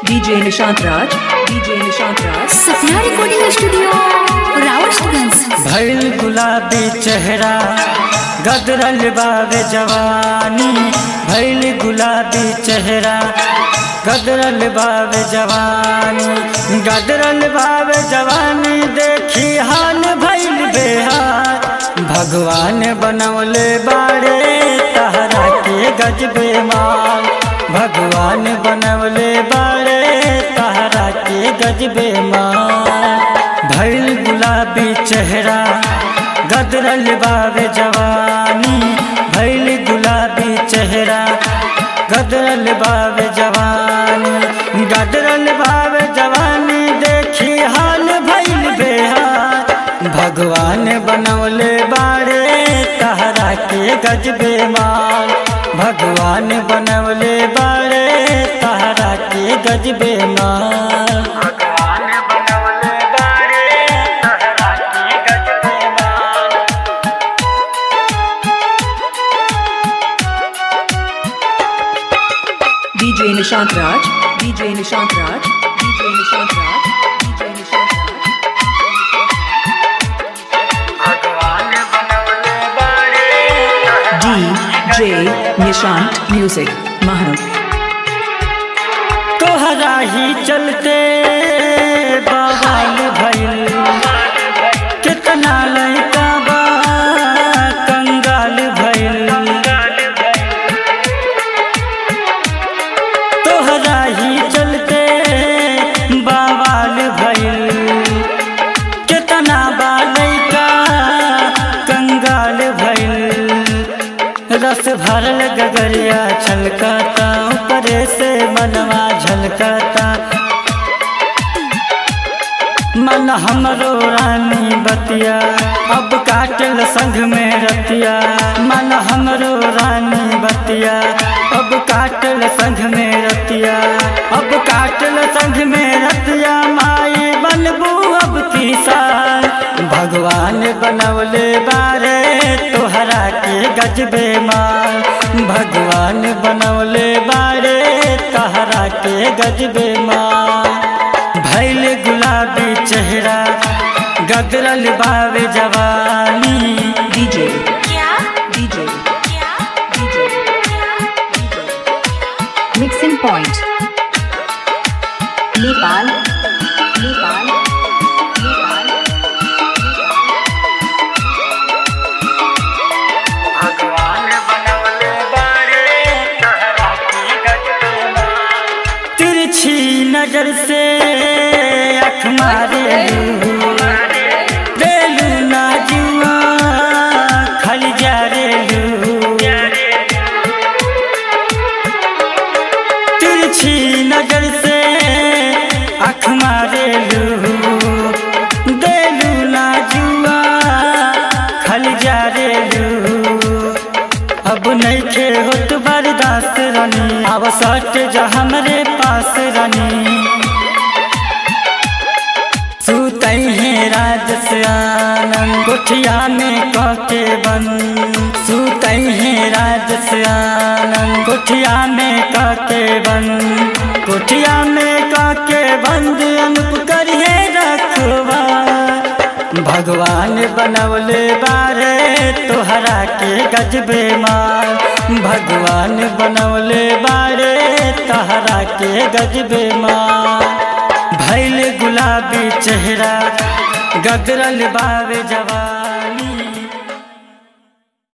DJ Nishant Raj, DJ Nishant Raj, Satya recording studio Rawatganj भइल गुलाबी चेहरा गदरल बावे जवानी भइल गुलाबी चेहरा गदरल बावे जवानी गदरल बावे जवानी देखी हाल भइल बेहार भगवान बनवले बाड़े तहरा के गजबे माल भगवान बनवले बाड़े तहरा के गजबे माल भइल गुलाबी चेहरा गदरल बावे जवानी भइल गुलाबी चेहरा गदरल बावे जवानी गदरल बावे जवानी देखी हाल भइल बेहार भगवान बनवले बाड़े तहरा के गजबे माल भगवान बनवले बाड़े तहरा के गजबे माल भगवान बनवले बाड़े तहरा के गजबे माल DJ Nishant Raj, DJ Nishant Raj, DJ Nishant Raj, DJ Nishant Raj. भगवान बनवले बाड़े DJ Nishant Music, Maharam. तोहरा ही चलते बवाल भइल कितना लड़का बा कंगाल भइल तोहरा ही चलते बवाल भइल कितना बा लड़का कंगाल भइल रस भरल गगरिया छलकता ऊपरे से मनवा झलकता मन हमरो रानी बतिया अब काटल संग में रतिया मन हमरो रानी बतिया अब काटल संग में रतिया अब काटल संग में रतिया माई बनबू अब की साल भगवान बनवले बारे तोहरा के गजबे माल भगवान बनवले बारे तोहरा के गजबे माल भैल गुलाबी चेहरा गदरल बावे जवानी DJ, क्या DJ, क्या DJ. Mixing point Nepal Nepal Nepal भगवान बनवले बारे तोहरा के गजबे माल तिरछी नजर से अख मारे देलू ना जुआ खल जा रे तिरछी नजर से अख मारे देलू ना जुआ खल जा रे अब नहीं खे होत बर्दाश्त रानी अब सट जा हमरे पास रानी सुतई है राज से आनंद कोठिया में कके बन सुतई है राज से आनंद कोठिया में कके बन कोठिया में कके बंद अनुप करिए रखवा भगवान बनवले बारे तोहरा के गजबे माल भगवान बनवले बारे तोहरा के गजबे माल भैल गुलाबी चेहरा गदरल बावे जवान